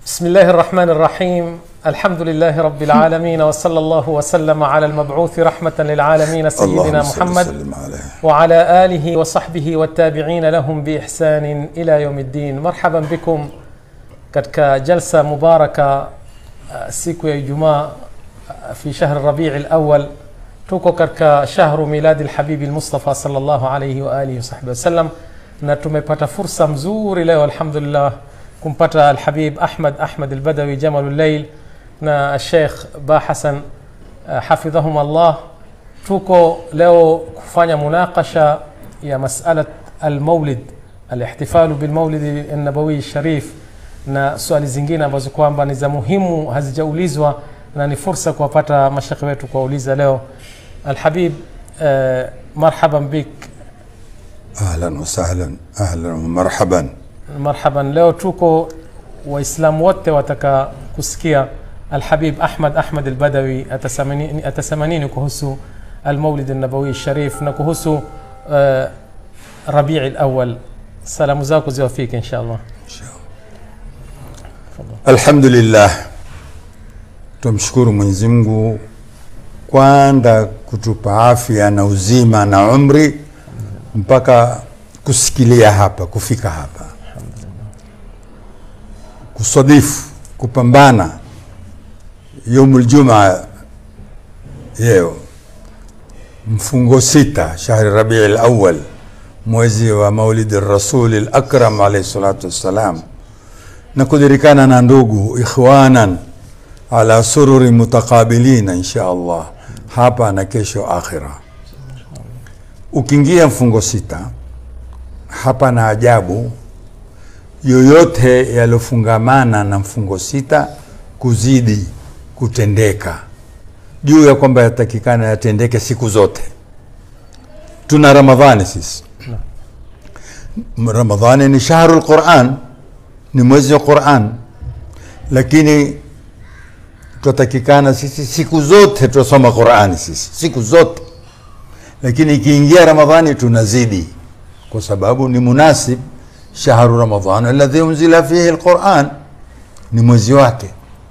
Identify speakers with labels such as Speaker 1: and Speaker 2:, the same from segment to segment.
Speaker 1: بسم الله الرحمن الرحيم الحمد لله رب العالمين وصلى الله وسلم على المبعوث رحمة للعالمين سيدنا
Speaker 2: اللهم صل
Speaker 1: محمد
Speaker 2: وسلم عليه
Speaker 1: وعلى آله وصحبه والتابعين لهم بإحسان إلى يوم الدين مرحبا بكم katika jalsa mubaraka uh, siku ya Ijumaa uh, fi shahr Rabii al-awwal tuko katika shahru miladi al-habibi al-Mustafa sallallahu alayhi wa alihi wasahbihi wasallam na tumepata fursa mzuri leo alhamdulillah kumpata al-habib Ahmad Ahmad al-Badawi Jamal al-Layl na Sheikh Ba Hassan uh, hafidhahum Allah tuko leo kufanya munaqasha ya mas'alat al-maulid al-ihtifalu bil-maulid an-nabawi sharif na swali zingine ambazo kwamba ni za muhimu hazijaulizwa na ni fursa kuwapata mashekhe wetu kuwauliza leo alhabib uh, marhaban bik
Speaker 2: ahlan wasahlan ahlan marhaban
Speaker 1: marhaban leo tuko waislamu wote wataka kusikia alhabib ahmad ahmad albadawi atasamanini, atasamanini kuhusu almaulid nabawi sharif na kuhusu uh, rabii lawal salamu zako ziwafike insha allah
Speaker 2: alhamdulillah tumshukuru mwenyezi mungu kwanza kutupa afya na uzima na umri mpaka kusikilia hapa kufika hapa kusadifu kupambana yaumu ljumaa yeo mfungo sita shahri rabii lawal mwezi wa maulidi rasuli lakram alaihi salatu wassalam na kudirikana na ndugu ikhwanan ala sururi mutakabilina insha allah hapa na kesho akhira ukiingia mfungo sita hapa na ajabu yoyote yaliofungamana na mfungo sita kuzidi kutendeka juu ya kwamba yatakikana yatendeke siku zote tuna ramadhani sisi ramadhani ni shahru lquran ni mwezi wa Qur'an, lakini twatakikana sisi siku zote twasoma Qur'ani sisi siku zote, lakini ikiingia Ramadhani tunazidi, kwa sababu ni munasib shahru Ramadhan alladhi unzila fihi alquran, ni mwezi wake.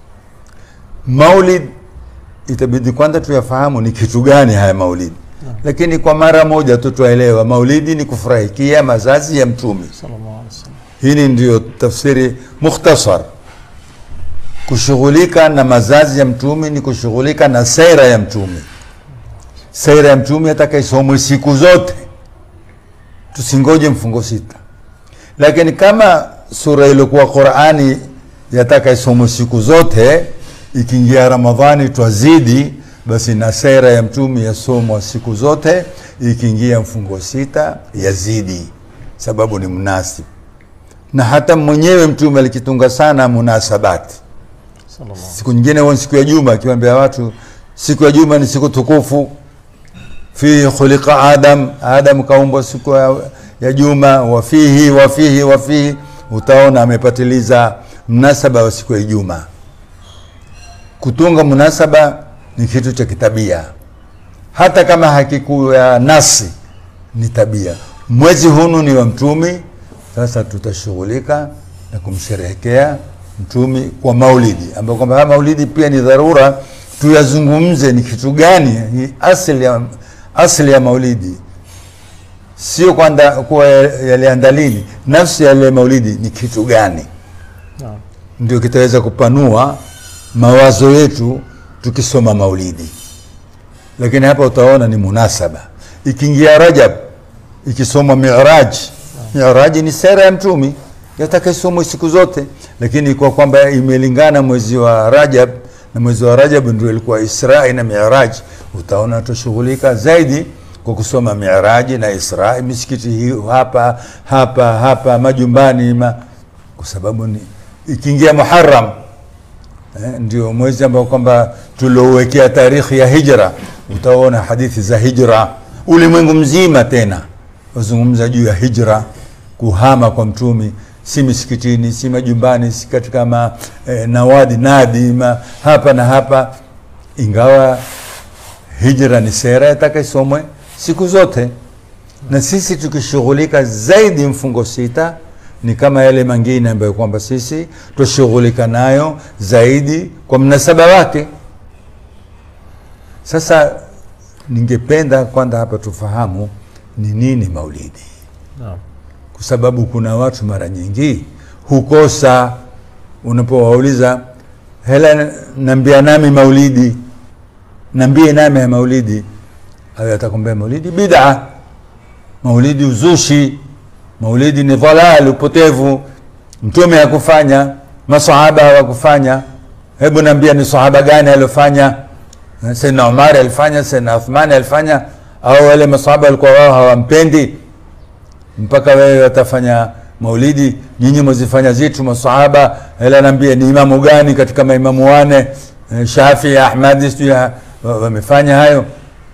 Speaker 2: Maulid itabidi kwanza tuyafahamu ni kitu gani haya maulidi, lakini kwa mara moja tu twaelewa maulidi ni kufurahikia mazazi ya Mtume
Speaker 1: sallallahu alaihi wasallam
Speaker 2: hili ndiyo tafsiri mukhtasar kushughulika na mazazi ya mtume ni kushughulika na sera ya mtume sera ya mtume atakaisomwe siku zote tusingoje mfungo sita lakini kama sura iliokuwa qurani yataka isomwe siku zote ikiingia ramadhani twazidi basi na sera ya mtume yasomwa siku zote ikiingia mfungo sita yazidi sababu ni mnasib na hata mwenyewe mtume alikitunga sana munasabati
Speaker 1: sallallahu
Speaker 2: siku nyingine huwa ni siku ya juma akiwaambia watu siku ya juma ni siku tukufu fihi khuliqa adam adam kaumbwa siku ya, ya juma wafihi wafihi wafihi utaona amepatiliza mnasaba wa siku ya juma kutunga munasaba ni kitu cha kitabia hata kama hakikuya nasi ni tabia mwezi hunu ni wa mtumi sasa tutashughulika na kumsherehekea mtumi kwa maulidi ambayo kwamba haya maulidi pia ni dharura tuyazungumze ni kitu gani ni asili ya, asili ya maulidi sio kwanda kuwa yalianda lini nafsi ya yale maulidi ni kitu gani
Speaker 1: Naam.
Speaker 2: ndio kitaweza kupanua mawazo yetu tukisoma maulidi lakini hapa utaona ni munasaba ikiingia rajab ikisomwa miraj miraji ni sera ya mtumi yataka isomwe siku zote lakini kwa kwamba imelingana mwezi wa rajab na mwezi wa rajab ndio ilikuwa israi na miraj utaona tushughulika zaidi kwa kusoma miraji na israi misikiti hii hapa hapa hapa majumbani ma, kwa sababu ni ikiingia muharam eh, ndio mwezi ambao kwamba tuliowekea tarikhi ya hijra utaona hadithi za hijra ulimwengu mzima tena wazungumza juu ya hijra kuhama kwa mtumi si misikitini si majumbani si katika ma, eh, nawadi nadi ma, hapa na hapa ingawa hijra ni sera yataka siku zote na sisi tukishughulika zaidi mfungo sita ni kama yale mengine ambayo kwamba sisi tushughulika nayo zaidi kwa mnasaba wake sasa ningependa kwanza hapa tufahamu ni nini maulidi
Speaker 1: naam
Speaker 2: kwa sababu kuna watu mara nyingi hukosa unapowauliza hela nambia nami maulidi nambie nami ya maulidi ayo atakwambia maulidi bid'a maulidi uzushi maulidi ni dhalal upotevu mtume hakufanya masahaba hawakufanya hebu naambia ni sahaba gani aliofanya saidna umari alifanya saidna uthmani alifanya au wale masahaba walikuwa wao hawampendi mpaka wewe watafanya maulidi nyinyi mwazifanya zitu masahaba ela naambia ni imamu gani katika maimamu wane eh, shafii ahmadi sijui ha- wa- wamefanya hayo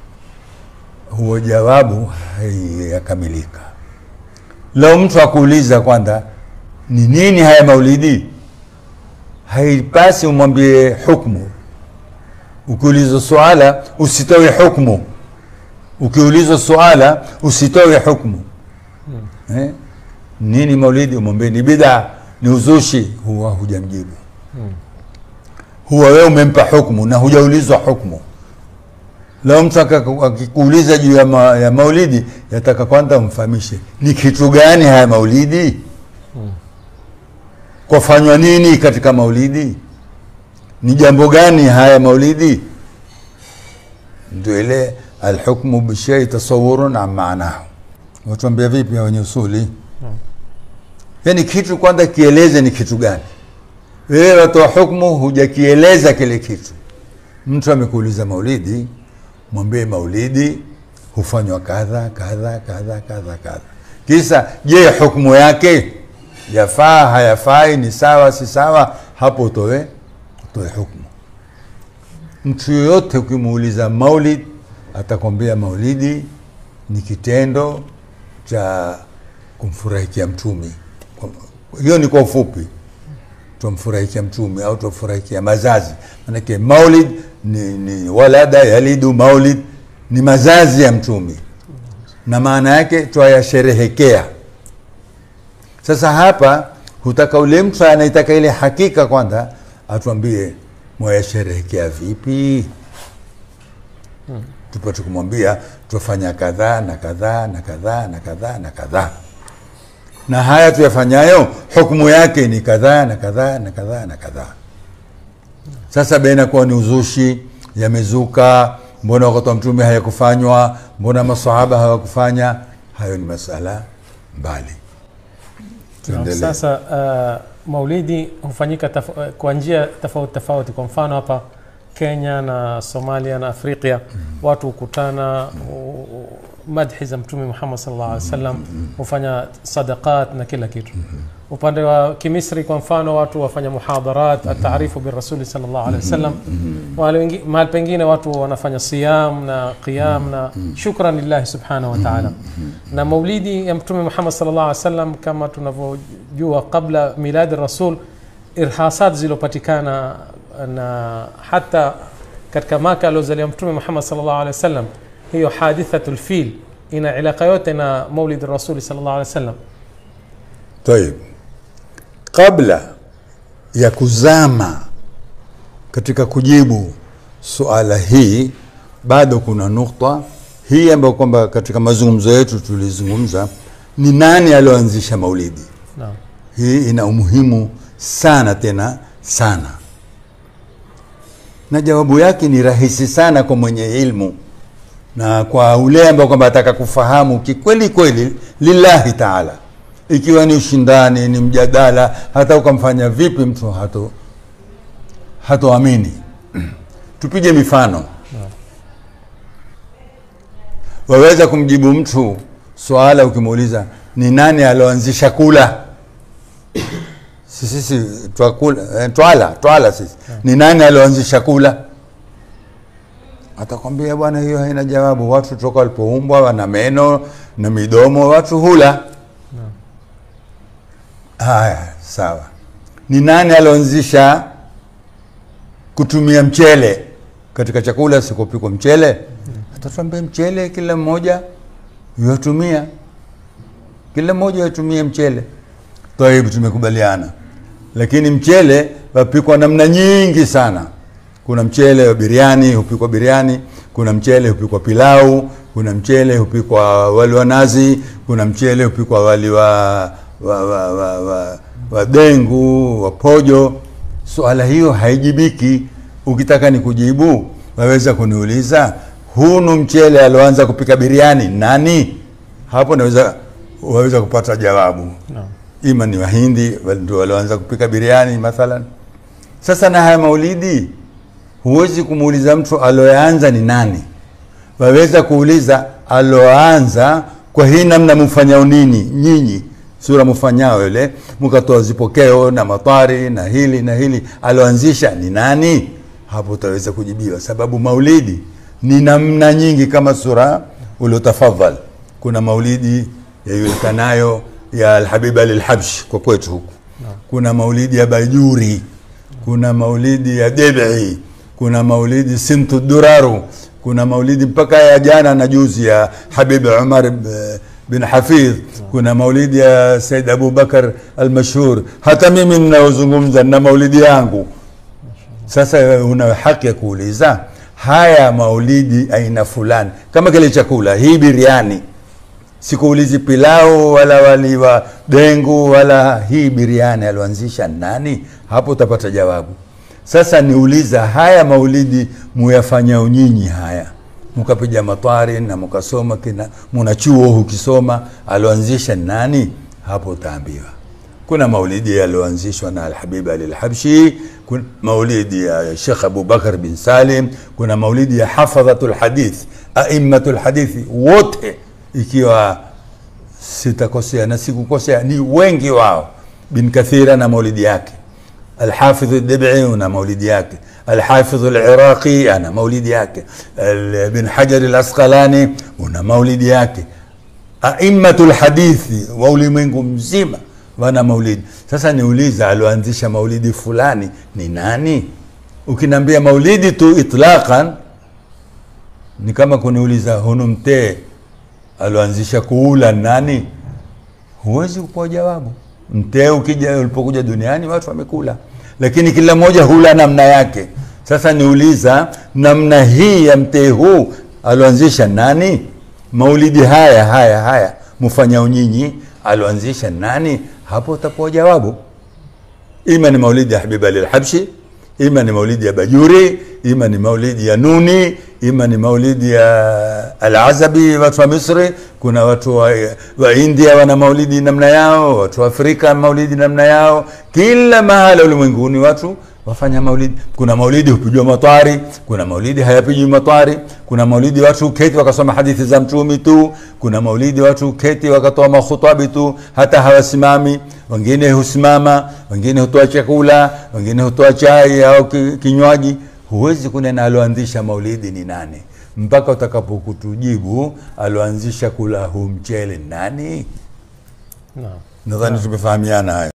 Speaker 2: huo jawabu haiyakamilika leo mtu akuuliza kwanza ni nini haya maulidi haipasi umwambie hukmu ukiulizwa suala usitoe hukmu ukiulizwa suala usitoe hukmu eh? nini maulidi umwambie ni bid'a ni uzushi huwa hujamjibu huwa wewe umempa hukmu na hujaulizwa hukmu leo mtu akaku- akikuuliza juu ya, ma, ya maulidi yataka kwanza umfahamishe ni kitu gani haya maulidi kwafanywa nini katika maulidi ni jambo gani haya maulidi ndio ile alhukmu bishai tasawurun an maanahu watuambia vipi hawa wenye usuli yaani kitu kwanza kieleze ni kitu gani wewe watoa hukmu hujakieleza kile kitu mtu amekuuliza maulidi mwambie maulidi hufanywa kadha kadha kadha kadha kadha kisa je hukmu yake yafaa hayafai ni sawa si sawa hapo utoe utoe hukmu mtu yoyote ukimuuliza maulid atakwambia maulidi ni kitendo cha kumfurahikia mtumi Kwa- hiyo ni kwa ufupi twamfurahikia mtume au twamfurahikia mazazi manake maulid ni, ni walada yalidu maulid ni mazazi ya mtume na maana yake twayasherehekea sasa hapa hutaka ule mtu anaitaka ile hakika kwanza atuambie mwayasherehekea vipi tupate kumwambia twafanya kadhaa na kadhaa na kadhaa na kadhaa na kadhaa na haya tuyafanyayo hukumu yake ni kadhaa na kadhaa na kadhaa na kadhaa sasa baina kuwa ni uzushi yamezuka mbona wakati wa mtume hayakufanywa mbona masahaba hawakufanya hayo ni masala mbali
Speaker 1: Naam,
Speaker 2: Tuendelee.
Speaker 1: Sasa uh, maulidi hufanyika taf- uh, kwa njia tofauti tofauti. Kwa mfano hapa Kenya na Somalia na Afrika watu hukutana u- u- madhi za Mtume Muhammad sallallahu alaihi wasallam hufanya sadaqat na kila kitu. Upande wa Kimisri kwa mfano watu wafanya muhadharat ataarifu birasuli sallallahu alaihi wasallam. Wale wengi- mahali pengine watu wanafanya siyam na qiyam na shukran lillahi subhanahu wa ta'ala na maulidi ya mtume Muhammad sallallahu alaihi wasallam kama tunavyojua kabla miladi rasul irhasat zilizopatikana na hata katika Maka aliozaliwa mtume Muhammad sallallahu alaihi wasallam hiyo hadithatul fil ina ilaka yote na maulid rasuli sallallahu alaihi wasallam
Speaker 2: Tayib, kabla ya kuzama katika kujibu suala hii, bado kuna nukta hii ambayo kwamba katika mazungumzo yetu tulizungumza, ni nani alioanzisha maulidi.
Speaker 1: naam
Speaker 2: Hii ina umuhimu sana tena sana, na jawabu yake ni rahisi sana kwa mwenye ilmu na kwa ule ambao kwamba ataka kufahamu kikweli kweli lillahi taala, ikiwa ni ushindani, ni mjadala, hata ukamfanya vipi mtu hato hatoamini. Tupige mifano. Waweza kumjibu mtu swala ukimuuliza ni nani alioanzisha kula sisi sisi twakula eh, twala twala sisi ni nani alioanzisha kula atakwambia bwana hiyo haina jawabu watu toka walipoumbwa wana meno na midomo watu hula haya sawa ni nani alioanzisha kutumia mchele katika chakula sikupikwa mchele atatuambia mchele kila mmoja yatumia kila mmoja yatumie mchele Taibu, tumekubaliana. Lakini mchele wapikwa namna nyingi sana. Kuna mchele wa biriani, hupikwa biriani. Kuna mchele hupikwa pilau. Kuna mchele hupikwa wali wa nazi. Kuna mchele hupikwa wali wa wa, wa, wa, wa, wa dengu, wa pojo. Swala hiyo haijibiki. Ukitaka ni kujibu, waweza kuniuliza hunu mchele alioanza kupika biriani nani? Hapo naweza waweza kupata jawabu
Speaker 1: Naam.
Speaker 2: ima ni Wahindi wal- ndio walioanza kupika biriani mathalan. Sasa na haya maulidi, huwezi kumuuliza mtu aloanza ni nani. Waweza kuuliza aloanza kwa hii namna mfanyao nini nyinyi, sura mfanyao ile, mkatoa zipokeo na matari na hili na hili, aloanzisha ni nani? Hapo utaweza kujibiwa, sababu maulidi ni namna nyingi, kama sura uliotafadhal. Kuna maulidi yajulikanayo ya Alhabib Ali Alhabshi kwa kwetu huku, kuna maulidi ya Bajuri, kuna maulidi ya Debi, kuna maulidi Sintu Duraru, kuna maulidi mpaka ya jana na juzi ya Habib Umar b- bin Hafidh, kuna maulidi ya Said Abu Bakar Almashhur. Hata mimi ninayozungumza na maulidi yangu. Sasa una haki ya kuuliza haya maulidi aina fulani, kama kile chakula, hii biriani sikuulizi pilau wala wali wa dengu wala hii biriani alioanzisha nani? Hapo utapata jawabu. Sasa niuliza haya maulidi muyafanya nyinyi haya mkapiga matwari na mkasoma kina muna chuo hukisoma alioanzisha nani? Hapo utaambiwa kuna maulidi yaliyoanzishwa na Alhabib Ali Alhabshi, kuna maulidi ya Sheikh Abu Bakar bin Salim, kuna maulidi ya hafadhatul hadith, aimmatul hadithi wote, ikiwa sitakosea na sikukosea, ni wengi wao. Bin Kathira na maulidi yake, Alhafidh Ad-Dibi una maulidi yake, Alhafidh Al-Iraqi ana maulidi yake, Al- Bin Hajar Al-Asqalani una maulidi yake aimmatul hadithi wa ulimwengu mzima wana maulidi. Sasa niuliza, alioanzisha maulidi fulani ni nani? Ukiniambia maulidi tu itlaqan, ni kama kuniuliza hunu mtee alioanzisha kuula nani? Huwezi kupewa jawabu. Mtee ukija ulipokuja duniani watu wamekula, lakini kila mmoja hula namna yake. Sasa niuliza, namna hii ya mtee huu alioanzisha nani? Maulidi haya haya haya mfanyao nyinyi alioanzisha nani? Hapo utapewa jawabu. Ima ni maulidi ya Habib Ali Alhabshi, ima ni maulidi ya Bajuri, ima ni maulidi ya Nuni, ima ni maulidi ya Al-Azabi, watu wa Misri. Kuna watu wa, wa India wana maulidi namna yao, watu wa Afrika maulidi namna yao. Kila mahala ulimwenguni watu wafanya maulidi. Kuna maulidi hupigwa matwari, kuna maulidi hayapigwi matwari, kuna maulidi watu huketi wakasoma hadithi za mtumi tu, kuna maulidi watu huketi wakatoa makhutabi tu, hata hawasimami. Wengine husimama, wengine hutoa chakula, wengine hutoa chai au ki- kinywaji. Huwezi kunena aloanzisha maulidi ni nani mpaka utakapokutujibu aloanzisha kula huu mchele ni nani.
Speaker 1: Naam.
Speaker 2: Nadhani tumefahamiana haya.